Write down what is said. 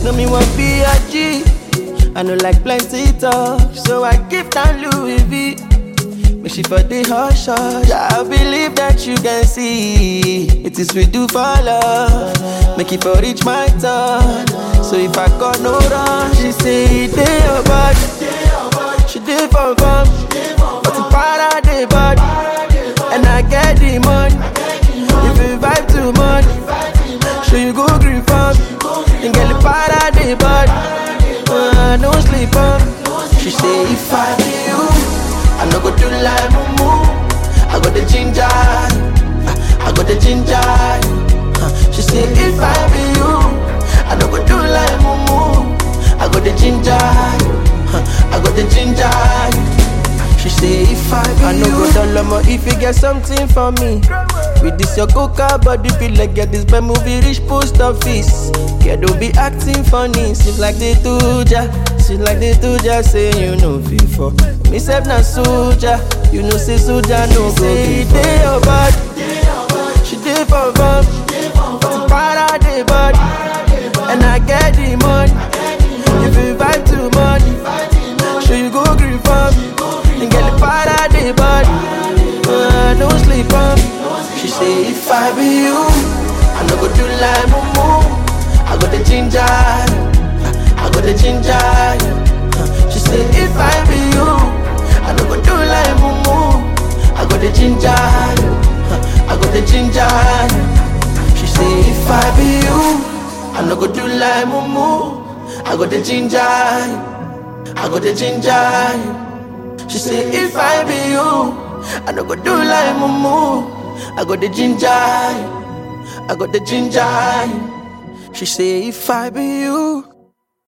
No me want be a G. I know like plenty talk, so I give down Louis V. Make she for the hush hush. I believe that you can see it is we do for love. Make it for reach my turn. So if I got no run, she say they your body. She did for fun, but the para the body, and I get the money. If you vibe too much, so you go green farm, and get the para the body. Uh, no sleep on. She say if I be you, I no go do like mumu. I got the ginger, I got the ginger. Uh, She say if I be you, I no go do like mumu. I got the ginger, I got the ginger. She say if I be I no go down low if you get something for me. With this your coca body feel like get this bad movie reach post office. Kid don't be acting funny, seems like they do ja. Seems like they do ja say you know before. Me self na soldier, you know say soldier no go say they your body. She did for fun, but the para the body, and I get the money. If you vibe too much, sure you go green for me and get the para the body. Uh, no sleep on me. She say if I be you, I no go do like mumu. I got the ginger, I got the ginger. Uh, She say if I be you, I no go do like mumu. I got the ginger, uh, I got the ginger. She say if I be you, I no go do like mumu. I got the ginger, I got the ginger. She say if I be you, I no go do like mumu. I got the ginger, I got the ginger. She say if I be you,